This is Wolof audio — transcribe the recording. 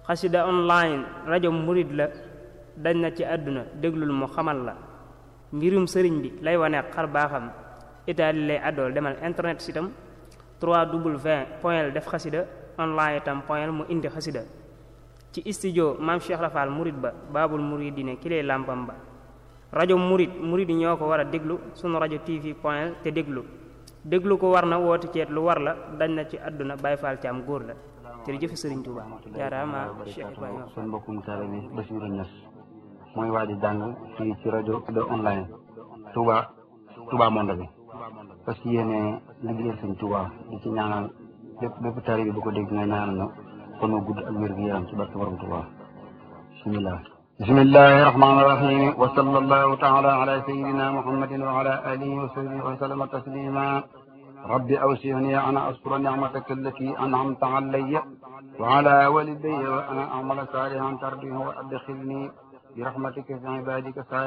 xasida online rajo murid la dañ na ci àdduna déglul mu xamal la mbirum sëriñ bi lay wane xar baaxam itaali lay àddool demal internet sitam 3w point def xasida online itam point mu indi xasida ci studio maam Cheikh Rafal murid ba baabul muridine ki lay làmpam ba rajo murid murid ñoo ko war a déglu sunu rajo tv point te déglu déglu ko war na woote ceet lu war la dañ na ci àdduna Baay Faal Caam góor la jërëjëf Sëriñ Tuuba jaaraama Cheikh Ibrahima seen mbokkum taale bi Basiru Ñas mooy waa di jàng fii ci rajo de online Touba Touba Monde bi parce que yéene liggéeyal Sëriñ Tuuba di ci ñaanal bépp bépp taale bi bu ko dégg nga ñaanal na kon gudd ak wér gu yaram ci barke borom Tuuba bismillah bismillahi rahmani rahim wa sallallahu taala ala sayidina muhammadin wa ala alihi wa sahbihi wa sallama taslima rabbi awsini ana askura nicmataka allati an'amta alayya wa ala walidayya wa ana amala salihan tardihu wa adkhilni برحمتك في عبادك